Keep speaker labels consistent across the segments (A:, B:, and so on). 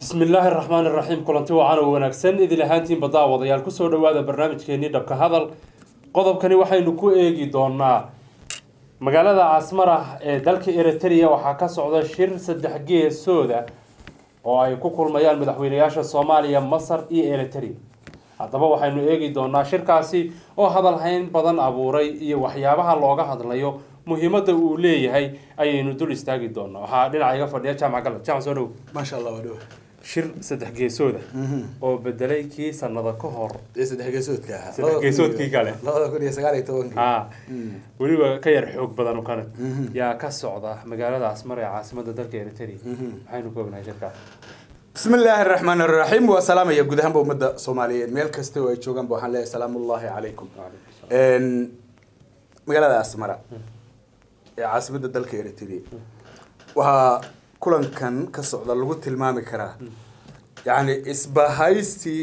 A: bismi illaahi araxmaan iraxiim kulanti wacan oo wanaagsan idil ahaantiinba daawadayaal kusoo dhawaada barnaamijkeenii dhabka hadal qodobkani waxaynu ku eegi doonaa magaalada casmarah ee dalka eritrea waxaa ka socda shir saddex geesooda oo ay ku kulmayaan madaxweynayaasha soomaaliya masar iyo eritrea haddaba waxaynu eegi doonaa shirkaasi oo hadalhayn badan abuuray iyo waxyaabaha looga hadlayo muhiimadda uu leeyahay ayaynu dul istaagi doonaa waxaa dhinaca iga fadhiya jaamac galab jaamac soo dhow
B: maasha allah waa dhow
A: shir saddex geesooda oo bedelay kii sanada ka hor
B: ee saddex geesoodka ahaa
A: Saddex geesoodkii kale.
B: labada kun iyo sagaal iyo tobankii
A: haa weliba ka yar xoog badan oo kale yaa ka socda magaalada asmar ee caasimada dalka eritrea maxaynu ka ognahay shirkaas
B: bismi illaahi araxmaan araxiim waa salaamaya guud ahaanba ummadda soomaaliyeed meel kasta oo ay joogaanba waxaan leeyahay salaamullaahi calaykum Een, magaalada asmara ee caasimadda dalka eritrea waxaa kulankan ka socda lagu tilmaami karaa yacni isbahaysi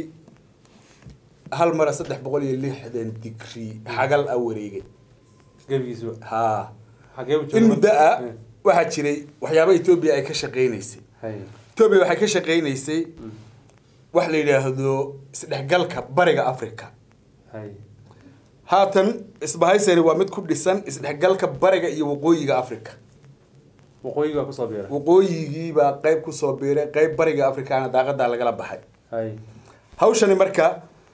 B: hal mara saddex boqol iyo lixdan digrii xagal a wareegay
A: gebigiisuba
B: haa
A: xagee u
B: in muddo ah waxaa jiray waxyaaba etoobiya ay ka shaqaynaysay
A: hay
B: etoobiya waxay ka shaqaynaysay wax la yidhaahdo isdhexgalka bariga africa
A: hay
B: haatan isbahaysani waa mid ku dhisan isdhexgalka bariga iyo waqooyiga africa
A: waqooyiga baa kusoo biiray
B: waqooyigiibaa qayb kusoo biiray qayb bariga africana daaqadaa lagala baxay
A: hay
B: hawshani marka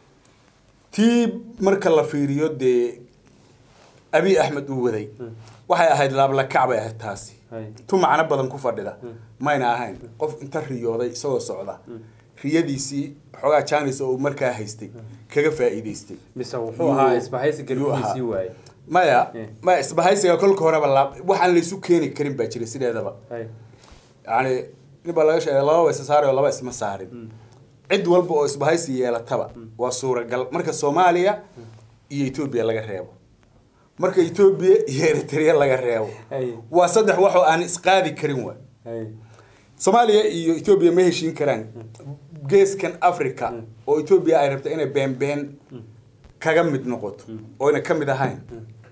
B: tii marka la fiiriyo dee abiy axmed uu waday waxay ahayd laablakac bay ahayd taasi
A: hay
B: tu macno badan ku fadhida mayna ahayn qof inta riyooday isagoo socda riyadiisii xoogaa janis oo uu markaa haystay kaga faa'iidaystay
A: mise wuxuu ahaa isbahaysi
B: yuu ahaa.
A: garbihiisii waaye
B: maya
A: Eh.
B: maya isbahaysiga kolka horeba laab waxaan laysu keeni karin baa jira sideedaba
A: hay
B: yani nin baa laga sheegay laba isa saaray oo laba isma saarin cid walba oo isbahaysi yeelataba waa suuragal marka soomaaliya iyo etoobiya laga reebo marka etoobiya iyo eritrea laga reebo
A: hay
B: waa saddex wax oo aan isqaadi karin waay
A: hay
B: soomaaliya iyo etoobiya ma heshiin karaan geeskan africa oo etoobiya ay rabta inay beenbeen kaga mid noqoto oyna ka mid ahayn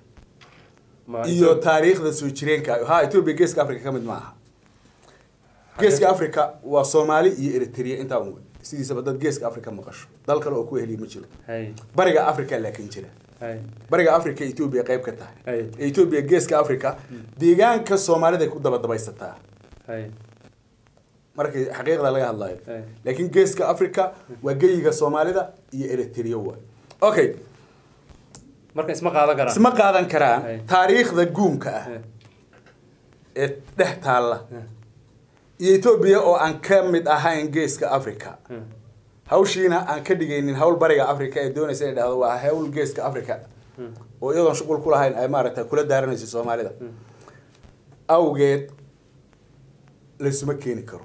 A: Ma-
B: iyo taariikhda soo jireenka ha etoobiya geeska africa ka mid ma aha geeska africa waa soomaali iyo eritrea intaa un wey sidiisaba dad geeska africa maqasho dal kale oo ku heliya ma jiro
A: hay
B: bariga africa laakiin jira
A: hay
B: bariga africa etoobiya qayb ka tahay
A: Ay.
B: etoobiya geeska africa deegaanka soomaaliday ku dabadabaysataa
A: hay
B: markii xaqiiqda laga hadlayo
A: Ay.
B: laakiin geeska africa waa geyiga soomaalida iyo eritrea waay okay
A: marka isma qaadan karaan
B: isma qaadan karaan
A: Ay.
B: taariikhda guumka ah
A: Eh,
B: ee dhex taalla
A: eh,
B: iyo etoobiya oo aan ka mid ahayn geeska africa
A: eh.
B: hawshiina aan ka dhigaynin hawl bariga africa ee doonaysa inay dhahdo waa hawl geeska africa oo iyadoon shuqul ku lahayn ay maaragtay kula daaranayso soomaalida awgeed laysuma keeni karo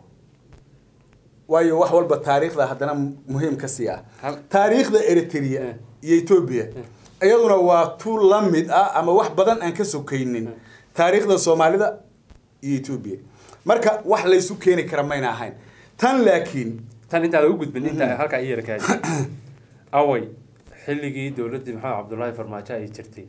B: waayo wax walba taariikhda haddana muhiim ka sii ah
A: Hal-
B: taariikhda eritrea
A: Eh.
B: iyo etoobiya iyaduna waa tu la mid ah ama wax badan aan ka sokaynin taariikhda soomaalida iyo etoobiya marka wax laysu keeni kara mayna ahayn tan laakiin
A: tan intaada u gudbin inta halkaa i yara kaadi away xilligii dowladdii maxamed cabdullaahi farmaajo ay jirtay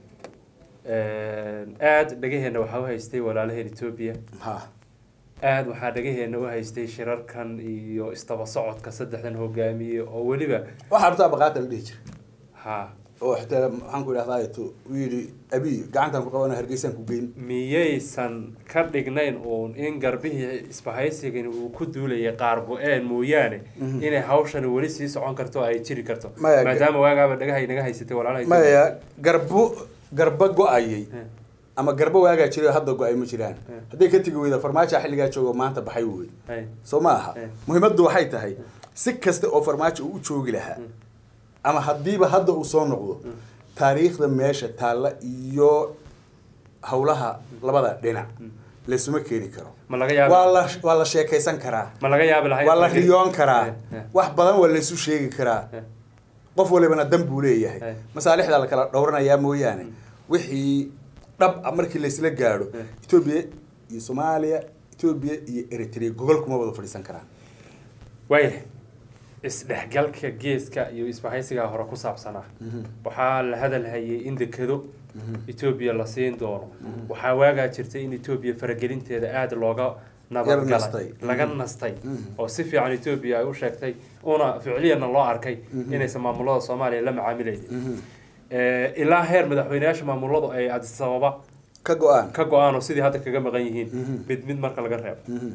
A: aada dhagaheena waxaa u haystay walaalaheen etoobiya
B: ha
A: aada waxaa dhagaheena u haystay shirarkan iyo isdaba socodka saddexdan hogaamiye oo weliba
B: waxaa rabtaa baqaata la dhihi jira
A: ha
B: oo xitaa maxaan ku idhahdaa tu uu yidhi abiy gacantaan ku qabana hargeysaan ku geyn
A: miyaysan ka dhignayn uun in garbihii isbahaysigani uu ku duulayay qaar bu-een mooyaane inay hawshani weli sii socon karto oo ay jiri karto
B: Maya,
A: maadaama waagaaba dhagahay naga haysatay walaalaha Ethiopia.
B: maya garbo garba go-ayay
A: Eh.
B: ama garbo waagaa jiray oo hadda go-ay ma jiraan
A: Eh.
B: hadday ka tegi weyda farmaajo xilligaa joogo maanta baxay wey
A: Hay.
B: soo ma aha
A: Eh.
B: muhiimaddu waxay tahay si kasta oo farmaajo uu u joogi lahaa ama haddiiba hadda uu soo noqdo taariikhda meesha taalla iyo howlaha labada dhinac laysuma keeni karo
A: ma laga yaabi
B: waa la waa la sheekaysan karaa
A: ma laga yaabi lahayd
B: waa la riyoon karaa
A: Eh, eh.
B: wax badan waa laysu sheegi karaa
A: Eh.
B: qof walibana dan buu leeyahay
A: Eh.
B: masaalixda la kala dhowranayaa mooyaane wixii dhab ah markii laysla gaadho
A: Eh.
B: etoobiya iyo soomaaliya etoobiya iyo eritrea gogol kuma wada fadhiisan karaan
A: waaya isdhexgalka geeska iyo isbahaysigaa hore ku saabsanaa waxaa la hadal hayay in dekado etoobiya la siin doono waxaa waagaa jirtay in etoobiya faragelinteeda aada looga nabadgalay
B: nastay.
A: laga
B: Mhm.
A: nastay
B: Mhm.
A: oo si fiican etoobiya ay u sheegtay una ficliyana loo arkay inaysan maamulada soomaaliya la macaamilaynin
B: Mhm.
A: Eh, ilaa heer madaxweyneyaasha maamuladu ay addis ababa
B: ka go-aan
A: ka go-aan oo sidii hadda kaga maqan yihiin
B: Mhm.
A: mid mid marka laga reebo
B: Mhm.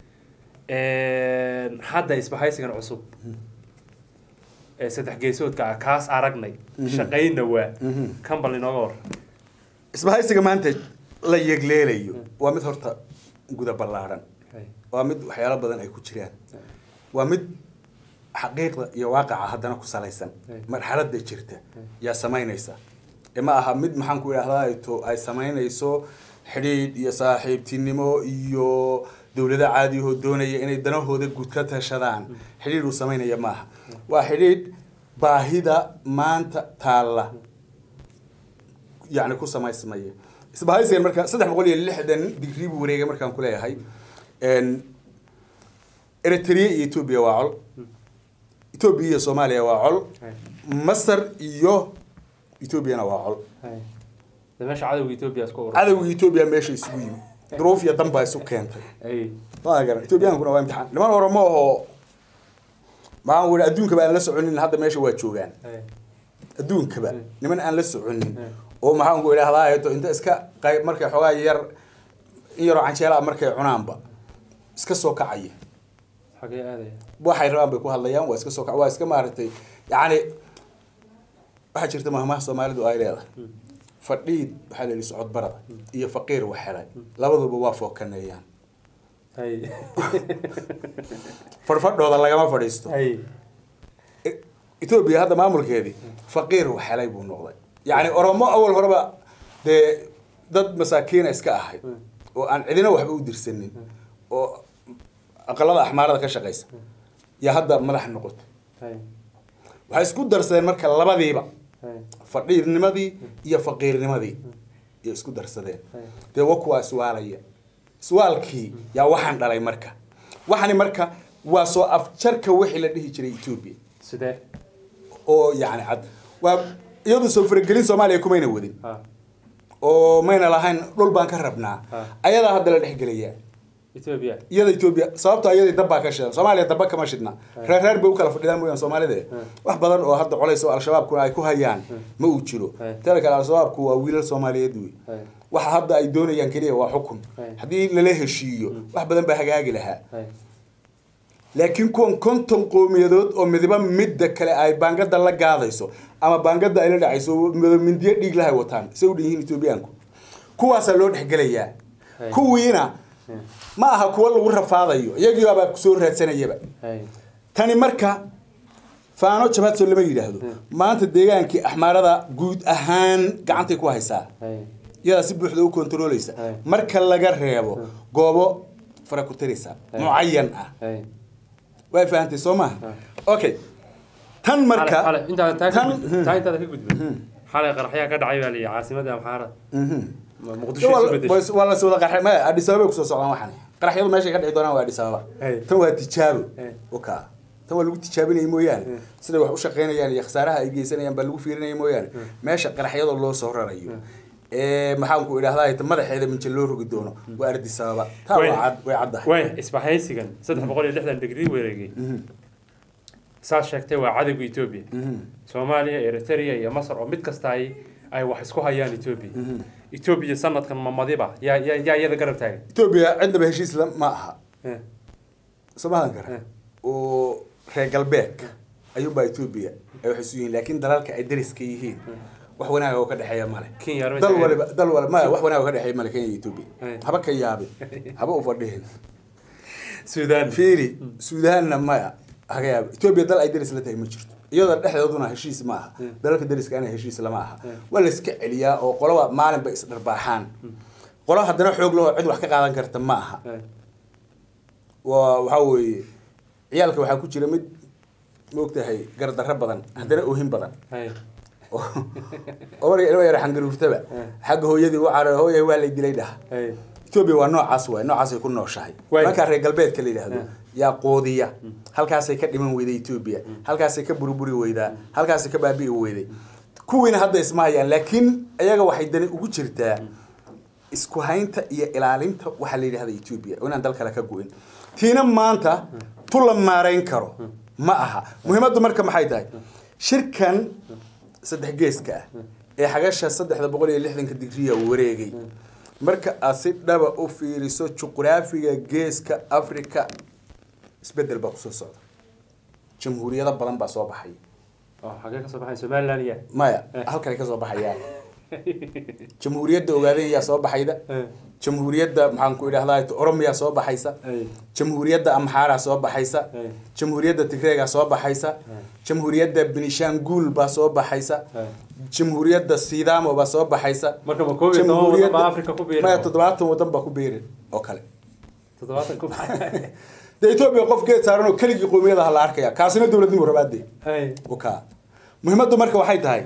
A: hadda isbahaysigan cusub ee saddex geesoodka ah kaas aragnay
B: Mhm.
A: shaqayna waa
B: Mhm.
A: kan bal inooga war
B: isbahaysiga maanta la yegleelayo waa mid horta guda ballaadhan
A: Hay.
B: waa mid waxyaalo badan ay ku jiraan waa mid xaqiiqda iyo waaqaca haddana ku salaysan
A: Hey.
B: marxaladda jirta yaa samaynaysa ee ma aha mid maxaan ku idhahdaa to ay samaynayso xidhiidh iyo saaxiibtinimo iyo dowlado caadiyahoo doonaya inay danahooda guud ka tashadaan xidhiidh uu samaynaya maaha waa xidhiidh baahida maanta taalla yani ku samaysmaya isbahaysigan marka saddex boqol iyo lixdan digrii buu wareegay markaan kuleeyahay eritrea iyo etoobiya waa col etoobiya iyo soomaaliya waa col
A: Hay.
B: masar iyo etoobiyana waa col
A: Hay. de meesha cadowga etoobiya isku urur
B: cadowga etoobiya meesha isugu yimi duruuf iyo dan baa isu keentay
A: Hay.
B: ma garan etoobiyankuna waa imtixaan niman oramo oo maxaan wii adduunkaba aan la soconin hadda meesha waa joogaan
A: Hay.
B: adduunkaba
A: Mm.
B: niman aan la soconin
A: Mm.
B: oo maxaan ku idhahdaa to inta iska qayb markay xoogaa yar in yaroo canjeela ah markay cunaanba iska soo kacaya
A: xagee aadaya
B: waxay rabaan bay ku hadlayaan waa iska soo kac waa iska maaragtay yacni waxaa jirta mahmaha soomaalidu ay leedahay fadhiid waxaa la yidhi socod barada iyo faqiir wax helay labaduba waa fookaneeyaan
A: Hay.
B: fadhfadhooda lagama fadhiisto
A: Hay.
B: E- etoobiya hadda maamulkeedii faqiir wax helay buu noqday yacni oromo awal horeba dee dad masaakiina iska ahayd oo aan cidina waxba u dirsanin oo aqalada axmaarada ka shaqaysa yaa hadda madax noqotay
A: Hay.
B: waxay isku darsadeen marka labadiiba
A: Hay.
B: fadhiidnimadii iyo faqiirnimadii iyo isku darsadeen
A: Hay.
B: dee wa kuwaa iswaalaya iswaalkii yaa waxaan dhalay marka waxani marka waa soo afjarka wixii la dhihi jiray etoobiya
A: sidee
B: oo yacni cad waa iyadu soo faragelin soomaaliya kumayna wadin
A: ha
B: oo mayna lahayn dhul baan ka rabnaa
A: Ha.
B: ayadaa hadda la dhexgelayaa
A: etoobiya
B: iyada etoobiya sababto iyadii dabbaa ka shidan soomaaliya dabba kama shidna reer reer bay u kala fadhidaan mooyaan soomaalida wax badan oo hadda colays oo al-shabaabkuna ay ku hayaan ma uu jiro
A: Hay.
B: teeda kale al-shabaabku waa wiilal soomaaliyeed wey
A: Hay.
B: waxa hadda ay doonayaan keliya waa xukun
A: Hay.
B: haddii lala heshiiyo wax badan baa hagaagi lahaa
A: Hay.
B: laakiin kuwan konton qowmiyadood oo midiba midda kale ay baangada la gaadayso ama baangada ay la dhacayso mido mindiyo dhiig lahay wataan say u dhan yihiin etoobiyaanku kuwaasaa loo dhexgelayaa
A: Hay.
B: kuwiina ma aha kuwa lagu rafaadayo iyagiibaabaa kusoo raadsanayaba
A: Hay.
B: tani marka faano jabaadso lama yidhaahdo maanta deegaankii axmaarada guud ahaan gacantay ku haysaa
A: Hay.
B: iyadaa si buuxda u kontrooleysa
A: Hay.
B: marka laga reebo goobo fara ku tiraysa
A: Hay.
B: mucayan ah
A: Hay.
B: way fahantay soo maha okay tan marka
A: xale intaada taa ka
B: tan-
A: gudbin taa intaada ka gudbin xalay qaraxyaa ka dhacay baa la yidhi caasimada amxaarada
B: Mhm.
A: Ma- muqdisho isu
B: Waa-
A: bedeshay
B: waa la wada qarxay maya Addis Ababa kusoo socdaan waxan qaraxyadu meeshay ka dhici doonaan waa Addis Ababa
A: Hey.
B: tan waa tijaabo
A: Hey.
B: oka tan waa lagu tijaabinaya mooyaane siday wax u shaqaynayaan iyo khasaaraha ay geysanayaan baa lagu fiirinaya mooyaane meesha qaraxyada loo soo rarayo ee maxaan ku idhahdaa ta madaxeeda minja loo rogi doono waa Addis Ababa taa
A: Way-
B: waa cad way caddahay
A: way isbahaysigan saddex boqol iyo lixdan digrii wareegay saas sheegtay waa cadowga etoobiya
B: Mhm.
A: soomaaliya eritrea iyo masar oo mid kasta ay ay wax isku hayaan etoobiya etoobiya sanadkan mamadiba yaa yaa yaa iyada garab taagan
B: Ethiopia cidnaba heshiis la- ma aha
A: Eh,
B: Soomaalian kara
A: Eh.
B: oo reer galbeedka ayuunbaa Ethiopia ay wax isu yihiin laakiin dalalka ay dariska yihiin wax wanaag oo ka dhexeeya male
A: Kenya arrinta
B: dal
A: ay-
B: waliba dal waliba maya wax wanaag oo ka dhexeeya male Kenya iyo Ethiopia
A: Eh.
B: haba ka yaabin haba u fadhihin
A: suudaan
B: fiiri suudaanna maya haga yaab Ethiopia dal ay daris la tahay ma jirto iyadoo dhexdooduna heshiis ma aha dalalka dariska ana heshiis lama aha waa la iska celiyaa oo qolaba maalinba isdharbaaxaan qolo haddana xoog leh oo cid wax ka qaadan karta ma aha
A: Eh,
B: waa waxaa weeye ciyaalka waxaa ku jira mid maogtahay gardarro badan haddana ohin badan
A: hay.
B: oo oo marka ilmo yar xangaruurtaba xagga hooyadii u carar hooyay waa lay dilay dhaha
A: Hay.
B: etoobiya waa noocaas waay noocaasay ku nooshahay
A: Waay.
B: markaa reer galbeedka la yidhaahdo
A: Eh.
B: yaa qoodiya halkaasay ka dhiman weyday etoobiya halkaasay ka buriburi weydaa halkaasay ka baabi'i weyday kuwiina hadda isma hayaan laakiin iyaga waxay dani ugu jirtaa isku haynta iyo ilaalinta waxaa la yidhahda etoobiya oo inaan dal kale ka go-in tiina maanta tu la maarayn karo ma aha muhiimaddu marka maxay tahay shirkan saddex geeska ah ee xagasha saddexda boqol iyo lixdanka digriya wareegay marka aad si dhaba u fiiriso juqraafiga geeska africa isbedel baa kusoo socda jamhuuriyado badan baa soo baxay
A: oo xagee ka soo baxay somaliland iya
B: maya halkanay ka soo baxayaan jamhuuriyadda ogaadeen yaa soo baxayda jamhuuriyadda maxaan ku idhahdaa oromiyaa soo baxaysa jamhuuriyadda amxaaraa soo baxaysa jamhuuriyadda tigreegaa soo baxaysa jamhuuriyadda benishanguul baa soo baxaysa jamhuuriyadda sidaamo baa soo baxaysa
A: marka ma koob iyo toban wadan baa africa ku biiray
B: maya toddobaatan wadan baa ku biirin oo kale
A: toddobaatan ku
B: dee etoobiya qof geed saaran oo keligii qowmiyadaha la arkaya kaasina dowladnimo rabaadee
A: hay
B: ka muhiimaddu marka waxay tahay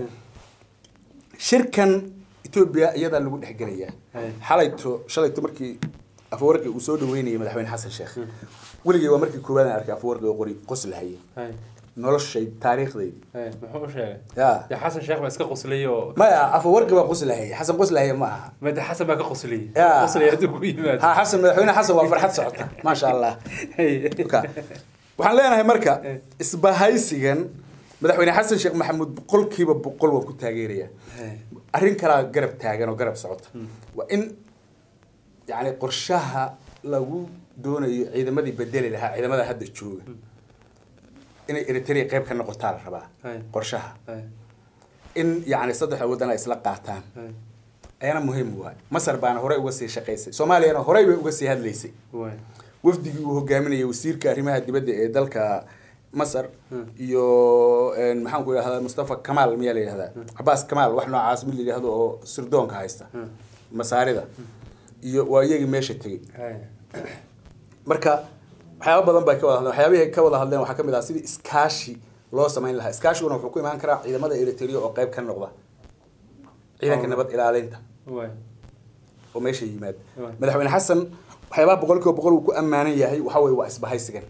B: shirkan etoobiya iyadaa lagu dhexgelayaa
A: Hay.
B: xalayto shalayto markii afwarqi uu soo dhaweynayay madaxweyne xasan sheekh weligay waa markii koowaad aan arkay afwarqi oo qori qoslahaye
A: hay
B: noloshay taariikhdaydi
A: hay muxuu u sheegay
B: ya
A: ya xasan sheekh baa iska qosliyay oo
B: maya afwarqi baa qoslahaye xasan qoslahaye ma aha
A: made xasan baa ka qosliyay
B: Ya.
A: qosliyay hadduu ku yimaado
B: ha xasan madaxweyne xasan waa farxad socota maasha allah
A: hay
B: Ka. waxaan leenahay marka isbahaysigan madaxweyne xasan sheekh maxamuud boqolkiiba boqol waan ku taageerayaa
A: Hay.
B: arrin kalaa garab taagan oo garab socota waa in yani qorshaha lagu doonayo ciidamadii bedeli lahaa ciidamada hadda jooga inay eritrea qayb ka noqotaa la rabaa
A: Hay.
B: qorshaha
A: hay
B: in yani saddexda waddan ay isla qaataan
A: hay
B: ayana muhiim waay masar baana horey uga sii shaqaysay soomaaliyana horey bay uga sii hadlaysay
A: way
B: wafdigii uu hogaaminayay wasiirka arrimaha dibadda ee dalka masar iyo een, maxaan ku idhahdaa mustafa kamaal miyaa la yidhahdaa cabaas kamaal wax noocaas mid la yidhahdo oo sirdoonka haysta masaarida iyo waa iyagii meesha tegey
A: hay
B: marka waxyaaba badan bay ka wada hadleen waxyaabihii ay ka wada hadleen waxaa ka mid ah sidii iskaashi loo samayn lahaa iskaashiguna wuxuu ku imaan karaa ciidamada eritrea oo qayb ka noqda ciidanka nabad ilaalinta
A: way
B: oo meesha yimaada
A: Right.
B: madaxweyne xasan waxyaabaha boqolkiiba boqol uu ku ammaanan yahay waxa weye waa isbahaysigan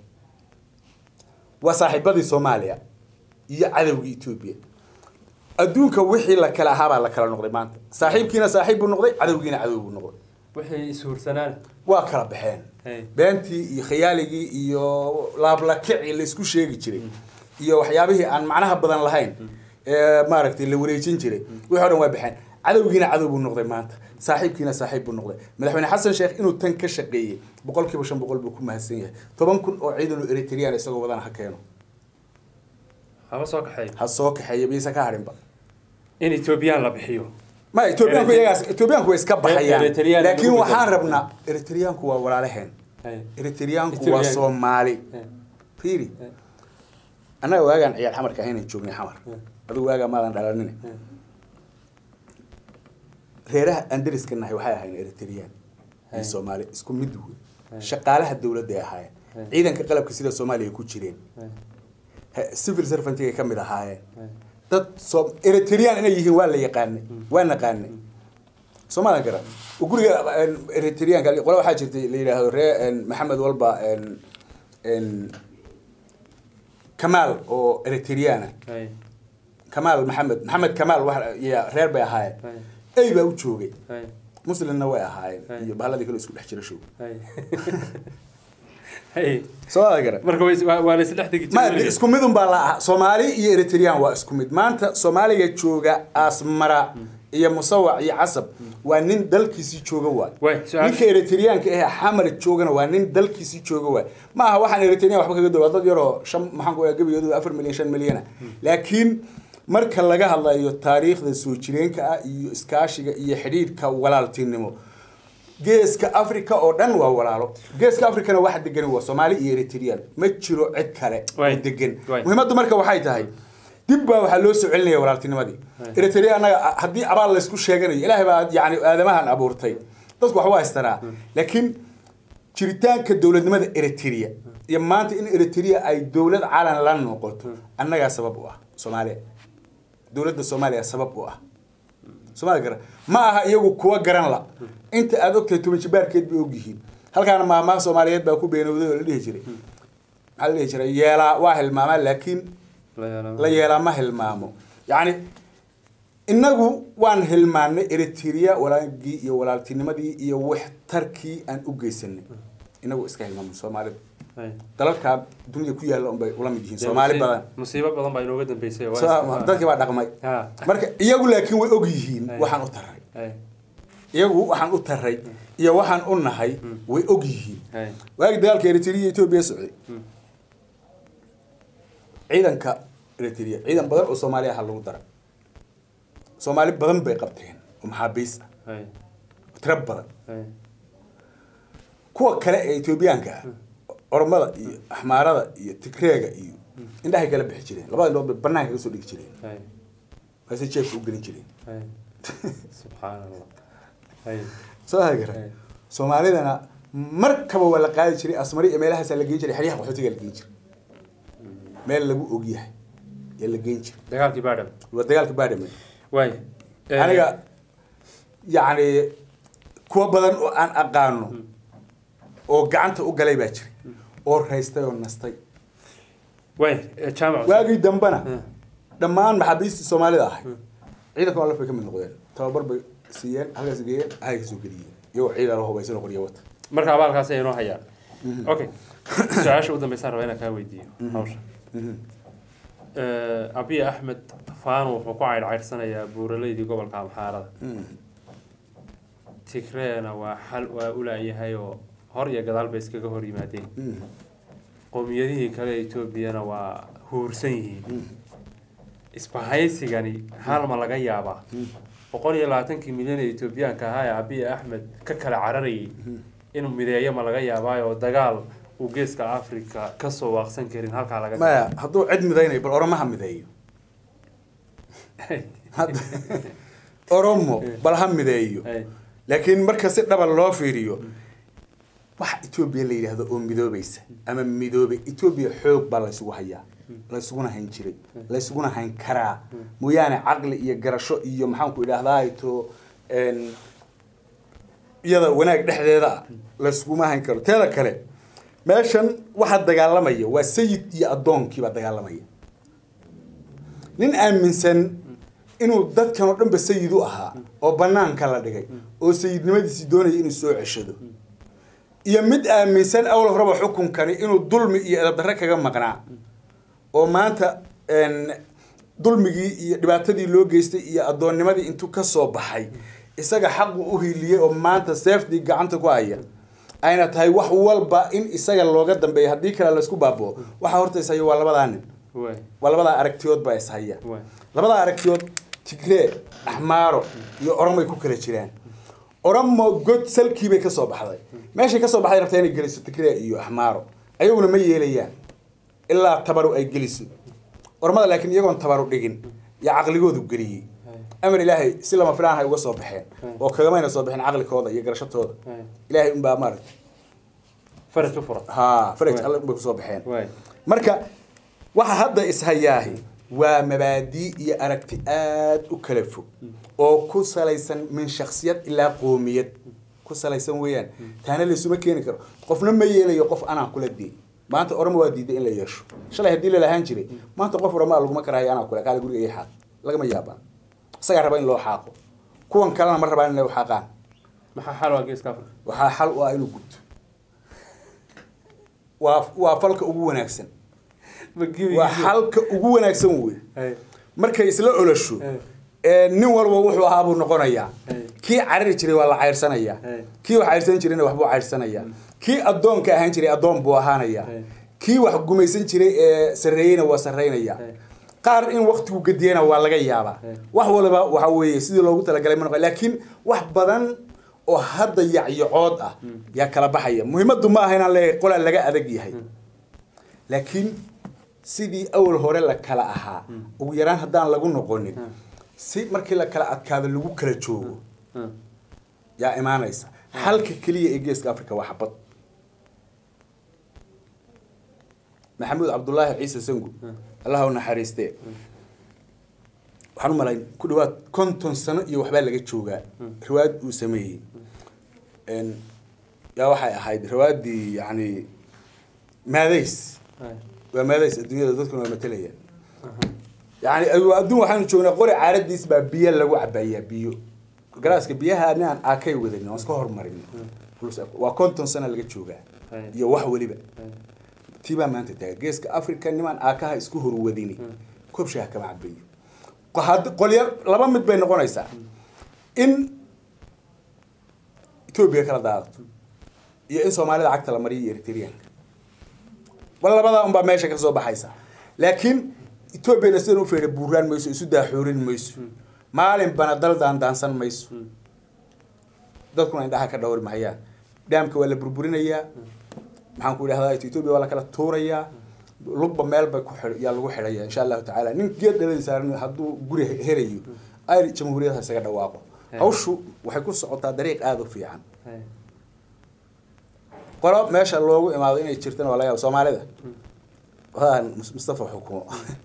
B: waa saaxiibadii soomaaliya iyo cadowgii etoobiya adduunka wixii la kala ahaabaa la kala noqday maanta saaxiibkiina saaxiib buu noqday cadowgiina cadow buu noqday
A: wixii ishuursanaan
B: waa kala baxeen
A: Hey.
B: beentii iyo khayaaligii iyo laablakicii laysku sheegi jiray iyo waxyaabihii aan macnaha badan lahayn ee maaragtay la wareejin jiray wixii o dhan waa baxeen cadowgiina cadow buu noqday maanta saaxiibkiina saaxiib buu noqday madaxweyne xasan sheekh inuu tan ka shaqeeyey boqolkiiba shan boqol buu ku mahadsan yahay toban kun oo ciidan oo eritrean isagoo wadana ha keeno
A: haba soo kaxeey
B: ha soo kaxeeya mise ka harinba
A: in etoobiyaan la bixiyo
B: ma etoobiyaanku iyagaas etoobiyaanku way iska baxayaan
A: Eritrean
B: laakiin
A: lagu
B: waxaan
A: bedelo.
B: rabnaa eritreyaanku waa walaalaheen
A: hay
B: eritreyaanku waa
A: Ethiopian.
B: soomaali
A: hay
B: fiiri
A: Hey.
B: annaga waagaan ciyaar xamarka ahaynan joognay xamar
A: Hey.
B: adigu waagaa maadan dhalanin
A: Hey.
B: reeraha aan deriska nahay waxay ahayn eritreyaan
A: Hey.
B: iyo soomaali isku mid wey
A: Hey.
B: shaqaalaha dowladda ay ahaayeen
A: Hey.
B: ciidanka qalabka sida soomaaliya ku jireen
A: hay
B: He- civil servantigay ka mid ahaayeen
A: hay
B: dad soo eritrean inay yihiin waa la yaqaanay waa naqaanay soomaalia garan oo guriga een, eritreanka qole waxaa jirtay la yidhaahdo ree een, maxamed walba een, een, kamaal oo eritreana
A: hay
B: kamaal maxamed maxamed kamaal wax ya reer bay ahaayeen
A: hay
B: ey baa u joogay
A: hay
B: muslimna way ahaayeen
A: Hey.
B: iyo bahaladii kale isku dhex jira show
A: hay hay
B: soomaalia garan
A: marka way waa waa la isdhex degi
B: ma
A: jiray
B: isku midun baa la aha soomaali iyo eritrean waa isku mid maanta soomaaliga jooga asmara iyo musawac iyo casab waa nin dalkiisii jooga waay
A: Waay, su-aal-
B: ninka eritreanka eh xamar joogana waa nin dalkiisii jooga waay ma aha waxaan eritrean waxba kaga dowaa dad yaroo shan maxaan ku gebiyadu afar milyan shan milyana laakiin marka laga hadlayo taariikhda soo jireenka ah iyo iskaashiga iyo xidhiidhka walaaltinimo geeska africa oo dhan waa walaalo geeska africana waxa degan waa soomaali iyo eritrean ma jiro cid kale oo
A: Waay.
B: degan
A: Waay.
B: muhiimaddu marka waxay tahay dib baa waxaa loo soo celinaya walaaltinimadii eritrea annaga haddii abaal laysku sheeganayo ilaahay baa yani aadamahan abuurtay dadku wax waa haystanaa laakiin jiritaanka dowladnimada eritrea iyo maanta in eritrea ay dowlad calan la noqoto annagaa sabab u ah soomaaliya dowladda soomaaliya sabab u ah soomaali garan ma aha iyagu kuwa garan la inta aad ogtahay toban jibaarkeed bay ogyihiin halkaana maamaha soomaaliyeed baa ku beenowday oo la dhihi jiray maxaa la dhihi jiray yeelaa waa hilmaamaa laakiin la yeelaa ma hilmaamo yacni innagu waan hilmaanay eritrea walaagii iyo walaaltinimadii iyo waxtarkii aan u geysanay inagu iska hilmaamay soomaalida
A: Hay.
B: dalalkaa dunida ku yaalla unbay ula mid yihiin
A: Dee
B: soomaali
A: musiib-
B: badan
A: musiibo badan baa inooga dambeysay waa
B: So,
A: iska-
B: dadkii baa dhaqmay
A: Ha.
B: marka iyagu laakiin way og yihiin
A: Ay.
B: waxaan u taray
A: Hay.
B: iyagu waxaan u taray iyo waxaan u nahay way og yihiin
A: Hay.
B: waagi dagaalka eritrea iyo etoobiya socday
A: Hmm.
B: ciidanka eritrea ciidan badan oo soomaaliya aha lagu daray soomaali badan bay qabteen oo maxaabiis ah
A: Hay.
B: tiro badan
A: Hay.
B: kuwa kale ee etoobiyaanka ah ormada iyo axmaarada iyo tigreega iyo indhahay kala bixi jireen labada indhood bay banaanka ka soo dhigi jireen
A: Hay.
B: markaasay jeefka u gelin jireen
A: Hay. subxaan allah Hay.
B: soo hagara
A: Ay.
B: soomaalidana markaba waa la qaadi jiray asmari iyo meelahaasaa la geyn jiray xeryaha qaxootiga la geyn jiray meel lagu ogyahay yaa la geyn jiray
A: dagaalkii baadham
B: waa dagaalka baadhame
A: waay Eh,
B: aniga yacni kuwa badan oo aan aqaano oo gacanta u galay baa jiray oo raystay oo nastay
A: waay eh, jaamac
B: waagii dambena
A: Hmm.
B: dhammaan maxaabiistii soomaalida ahay ciidanka alaf bay ka mid noqdeen tababar bay siiyeen halkaas geeyeen halay kasoo geliyeen iyagoo ciidan oo hubaysan oo qorya wata
A: marka abaalkaasi ay inoo hayaan okay su-aasha u dambeysaan rabaa inaan kaa weydiiyo hawsha Eh, abiy axmed faano wuxuu ku caydhcaydsanayaa buuraleydii gobolka amxaarada tigreena waa xal waa ulaayahay oo hor iyo gadaal bay iskaga hor yimaadeen qowmiyadihii kale ee etoobiyana waa huursan yihiin isbahaysigani hal ma laga yaabaa boqol iyo labaatankii milyan ee etoobiyaanka ahaa ee abiy axmed ka kala cararayay inuu mideeyo ma laga yaabaayo oo dagaal uu geeska africa kasoo waaqsan karin halkaa laga
B: maya hadduu cid midaynayo bal oromaha mideeyo Hadda- oromo bal ha mideeyo
A: Hey,
B: laakiin marka si dhaba loo fiiriyo waxa etoobiya la yidhaahdo oo midoobaysa ama midoobay etoobiya xoog baa laysugu hayaa laysuguna hayn jiray laysuguna hayn karaa mooyaane caqli iyo garasho iyo maxaanku idhaahdaa to iyada wanaag dhexdeeda ah laysuguma hayn karo teeda kale meeshan waxaa dagaalamaya waa sayid iyo addoonkiibaa dagaalamaya nin aaminsan inuu dadkan oo dhanba sayid u ahaa oo banaanka la dhigay oo sayidnimadiisii doonaya inuu soo ceshado iyo mid aaminsan awal horeba xukunkani inuu dulmi iyo edabdarre kaga maqnaa oo maanta een, dulmigii iyo dhibaatadii loo geystay iyo addoonnimadii intuu ka soo baxay isaga xaqu u hiiliyey oo maanta seeftii gacanta ku haya ayna tahay wax walba in isaga looga dambeeyo haddii kale laysku baaboo waxaa horta ishaya waa labadaa nin
A: waay
B: waa labadaa aragtiyood baa ishaya
A: waay
B: labadaa aragtiyood tigree axmaaro iyo oromay ku kala jiraan oromo god salkii bay ka soo baxday meeshay ka soo baxday rabtaa inay geliso tigree iyo axmaaro ayaguna ma yeelayaan ilaa tabaru ay geliso oromada laakiin iyagoon tabaru dhigin yaa caqligoodu geliyey amar ilaahay si lama filaan hay uga soo baxeen oo kagamayna soo baxeen caqlikooda iyo garashatooda
A: waay
B: ilaahay unbaa maaragta
A: faraj u furan
B: ha faraj
A: Waay.
B: alle unbay kusoo baxeen
A: waay
B: marka waxa hadda ishayaahi waa mabaadii iyo aragti aad u kala fog oo ku salaysan min shaksiyad ilaa qoomiyad ku salaysan weeyaan taana laysuma keeni karo qofna ma yeelayo qof anaa kula diin maanta orama waa diiday in la yeesho shalay haddii lalahaan jiray maanta qof orama laguma karahayo anaa kule kaale guriga ii xaaq lagama yaabaan isagaa raba in loo xaaqo kuwan kalena ma rabaan inay u xaaqaan
A: maxaa xal waa geeska africa
B: waxaa xal u ah inuu gudto waa waa falka ugu wanaagsan waa xalka ugu wanaagsan wey
A: Hey.
B: markay isla olosho
A: Hey.
B: ee nin walba wuxuu ahaa buu noqonayaa
A: Hey.
B: kii carari jiray waa la cayrsanayaa
A: Hey.
B: kii wax cayrsan jirayna waxbuu cayrsanayaa kii addoonka ahaan jiray addoon buu ahaanayaa
A: Hey.
B: kii wax gumaysan jiray ee sarreeyeyna waa sarreynayaa
A: Hey.
B: qaar in waktigu gediyana waa laga yaabaa
A: Hey.
B: wax waliba waxa weeye sidii loogu talagalay ma noqon laakiin wax badan oo hadda yacyocood ah yaa kala baxaya muhiimaddu ma aha inaan leeyahay qolaa laga adag yahay laakiin sidii awal hore la kala ahaa ugu yaraan haddaan lagu noqonin si markii la kala adkaado lagu kala joogo
A: Hmm.
B: yaa imaanaysa halka keliya ee geeska africa waa xabad maxamuud cabdulaahi ciise sangu allah u naxariistee waxaan u malayn ku dhawaad konton sano iyo waxbaa laga joogaa riwaayad uu sameeyey Een, yaa waxay ahayd riwaayaddii yani maadays
A: Hey.
B: waa maadays adduunyada dadkuna waa matalayaan yani adduun waxaanu joognaa qori caaradiis baa biyo lagu cabayaa biyo galaaska biyaha ninaan aakay wadanin oon iska hormarin waa konton sana laga joogaa
A: Hay.
B: iyo wax weliba
A: Hay.
B: tii baa maanta taagan geeska africa nimaan aakaha isku horwadini koob shaaha kama cabayo had- qolya laba mid bay noqonaysaa in etoobiya kala daadato iyo in soomaalida cagta la mariyo iyo eritreanka bal labadaa unbaa meesha ka soo baxaysa laakiin etoobiyana sidan u feedha buuraan mayso isu daaxoorin mayso maalinbana dal daandaansan mayso dadkuna indhaha ka dhawri mahayaan dhaamka waa la burburinayaa maxaan ku idhahdaa etoobiya waa la kala tuurayaa lugba meel bay ku xidh- yaa lagu xidhaya insha allahu tacaala nin geed dhaladi saaran hadduu guri helayo ay jamhuuriyadda isaga dhawaaqo hawshu waxay ku socotaa dariiq aada u fiican
A: Hay.
B: qolo meesha loogu imaado inay jirtana waa laga yaaba soomaalida waa Mus- mustafa xukumo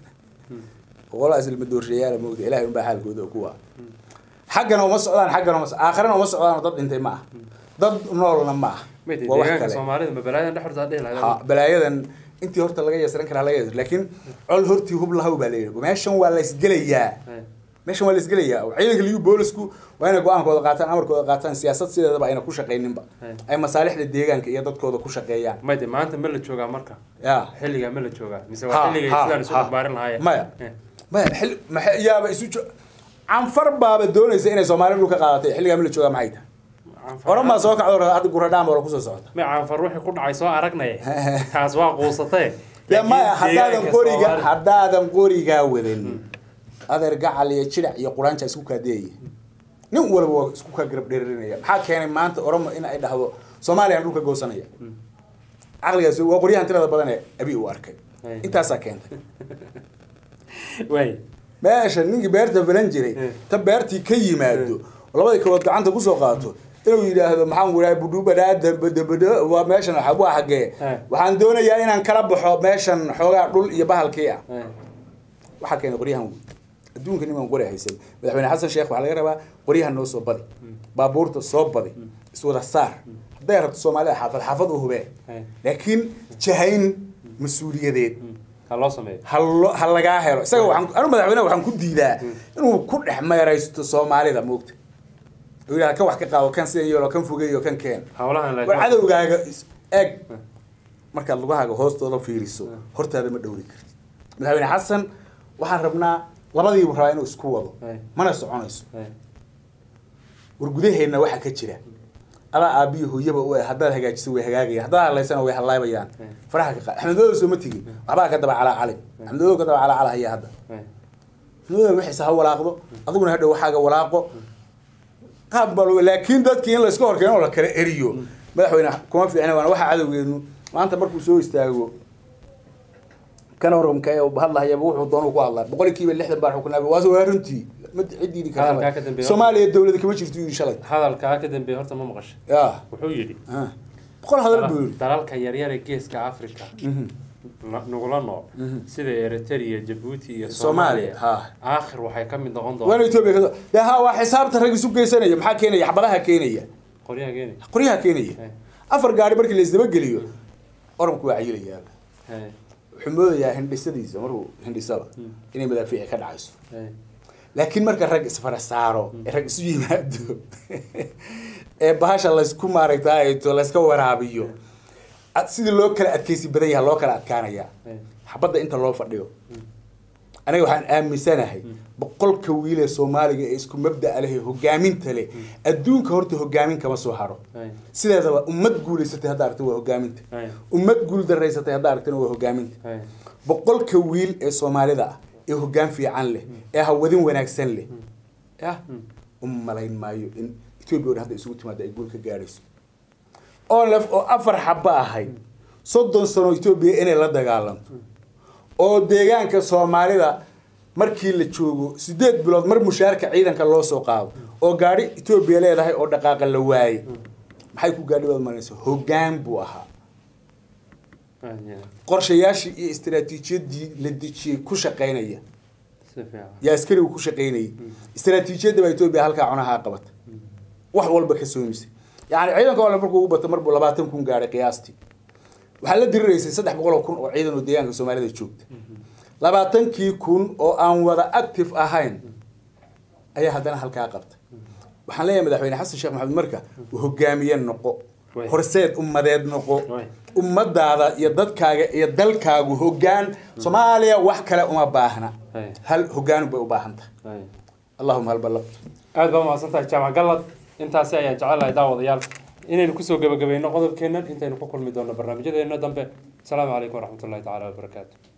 B: qolaas ilma doorshayaala moogta ilahay unbaa xaalkooda kuwa xaggana uma socdaan xaggana uma so- aakhirana uma socdaan dad dhintay ma ah dad noolna ma ah
A: Mate,
B: waa wax
A: deegaanka
B: kale
A: soomaalida ma balaayadan dhex hortaa dhihi
B: ha
A: lahayd
B: balaayadan intii horta laga yeesran karaa laga yeesran laakiin col hortii hub lahaw baa leeyahay meeshan waa la isgelayaa
A: Hay.
B: meeshan waa la isgelayaa ciidanka liyu boolisku waa inay go-aankooda qaataan amarkooda qaataan siyaasad sideedaba ayna ku shaqayninba
A: Hay.
B: ay masaalixda deegaanka iyo dadkooda ku shaqeeyaan
A: Mate, maanta ma la joogaa marka
B: ya
A: xilligaa ma la joogaa mise
B: Ha,
A: waa xilligay
B: ha,
A: sidaan isu
B: ha.
A: barbaarin lahaayeen
B: Maya.
A: Eh.
B: maya xil maxa yaaba isu jo canfar baaba doonaysa inay soomaali dhul ka qaadatay xilligaa ma la joogaa maxay tahay
A: Canfar-
B: oran baa soo kacdo hadda guradhaan baa kusoo socota
A: ma caanfar wixii ku dhacay soo aragnay kaas waa quusatee
B: ya maya
A: Laakiin
B: haddaadan
A: deegaanka
B: qoriga
A: Soomaali-
B: haddaadan qorigaa wadan adeer gacal iyo jirac iyo quraanja isku kaadeeyaya nin walba waa isku kaa garab dheerinaya maxaa keenay maanta oromo in ay dhahdo soomaaliya aan dhulka goosanaya caqligaas waa qoryahan tirada badan ee abi uu arkay
A: Ay.
B: intaasaa keentay
A: waay
B: meesha ninkii beerta falan jiray
A: Eh.
B: ta beertii ka yimaado labadii kabood gacanta kusoo qaato inuu yidhaahdo maxaan ku idhaha budhubadhaadabadabadho waa meeshan waxa- waa xaggee
A: Eh.
B: waxaan doonayaa inaan kala baxo meeshan xoogaa dhul iyo bahalkii ah
A: Eh.
B: waxaa keenay qoryahan wey adduunka niman qori haysan madaxweyne xasan sheekh waxaa laga rabaa qoryahan noo soo badi baabuurta soo badi iswada saar hadday rabto soomaalida xaafad xaafad u hubee
A: Eh.
B: laakiin jahayn mas-uuliyadeed
A: ha loo sameeyo
B: ha lo- ha lagaa helo isaga waxaan anu madaxweyne waxaan ku diidaa inuu ku dhex meeraysto soomaalida moogta uu yidhaha kan wax ka qaado kan sidan yeelo kan fogeeyo kan keen
A: hawlahan
B: war
A: laakiin
B: cadowgaaga is- eeg markaad lugahaaga hoostooda fiiriso hortaada ma dhowri kartid madaxweyne xasan waxaan rabnaa labadiibu rabaa inuu isku wado
A: Ay.
B: mana soconayso
A: Eh.
B: war gudaheenna waxaa ka jira adaa aabiyo hooyaba u eh haddaad hagaajiso way hagaagayaan haddaad hadlaysana way hadlaabayaan
A: Ay.
B: faraha ka qaad axmed madow soo ma tegin waxbaa ka daba calaa cali axmed madow ka daba calaa cala haya hadda
A: Eh.
B: madow wixiisa ha walaaqdo adiguna hadhow waxaaga walaaqo qaab baa loo- laakiin dadkii in layska horkeeno oo la kala eriyo madaxweyne kuma fiicna waana waxa cadowgeenu maanta markuu soo istaago kan horamka ee hadlahayaba wuxuu doonuu ku hadlaa boqolkiiba lixdan baa xukunaa waase waa runtii ma cidiidi
A: Hadalkaa ka dambeeya.
B: soomaaliya dowlada kama jirto yidhi shalay
A: hadalkaa ka dambeeya horta ma maqashay
B: ya
A: wuxuu yidhi
B: ah. boqol hadal buu yidhi
A: dalalka yaryar ee geeska africa
B: Mhm.
A: na- nagula nool
B: Mhm.
A: sida eritrea jabuuti iyo
B: Soomaaliya,
A: soomaaliya
B: ha.
A: aakhir waxay ka mid noqon
B: waana
A: doontaa
B: etoobiya ka de ha waa xisaabta rag isu geysanaya maxaa keenaya xabadaha keenaya
A: qoryaha keeni
B: qoryaha keenaya
A: Eh.
B: afar gaari markii la isdabageliyo oranku waa cayilayaa
A: Eh.
B: wuxuu moodayaa hindhisadiisa markuu hindhisada inay madaafiici ka dhacayso
A: Eh.
B: laakiin marka rag isfara saaro ee rag isu yimaado ee bahasha laysku maaragtayto layska waraabiyo ad- sidii loo kala adkeysi badan yaha loo kala adkaanaya
A: Eh.
B: xabadda inta loo fadhiyo aniga waxaan aaminsanahay boqolka wiil ee soomaaliga ee isku mabda'a leh ee hogaaminta leh adduunka horta hogaamin kama soo haro
A: Eh.
B: sideedaba ummad guulaysatay hadda aragta waa hogaaminta
A: Eh.
B: ummad guul daraysatay hadda aragtana waa hogaaminta
A: Eh.
B: boqolka wiil ee soomaalida ah ee hoggaan fiican leh ee hawadin wanaagsan leh yah u malayn maayo in etoobiya o dhan hadda isugu timaada ay guul ka gaadhayso onlef oo afar xaba ahayd soddon sano etoobiya inay la dagaalanto oo deegaanka soomaalida markii la joogo sideed bilood mar mushaarka ciidanka loo soo qaado oo gaadhi etoobiya leedahay oo dhaqaaqa la waayey maxay ku gaadhi baad maranaysa hoggaan buu ahaa
A: Ah, yeah.
B: qorshayaashii iyo istaraatiijiyadii la dejiyey ku shaqaynaya
A: si fiican
B: yaa askarigu ku shaqaynayay istaraatiijiyadda baa etoobiya halkaa cunahaa qabata wax walba ka soomisay yacni ciidanka ole markuu ugu bato marbuu labaatan kun gaadhay qiyaastii waxaa la diriraysay saddex boqol oo kun oo ciidan oo deegaanka soomaalida joogta labaatankii kun oo aan wada active ahayn ayaa haddana halkaa qabtay waxaan leeyahay madaxweyne xasan sheekh maxamed marka hogaamiye noqo
A: Way.
B: horseed ummadeed noqo
A: Way.
B: ummadaada iyo dadkaaga iyo dalkaagu hogaan soomaaliya wax kale uma baahna
A: Hay.
B: hal hogaan bay u baahan tahay
A: Hay.
B: allahuma hal ballaqtu
A: aad baa mahadsan tahay jaamac gallad intaasi ayaan jecelahay daawadayaal inaynu kusoo gebagabayno qodobkeennan intaynu ku kulmi doonno barnaamijyadeena dambe asalaamu calaykum waraxmatullahi tacaala wabarakaatu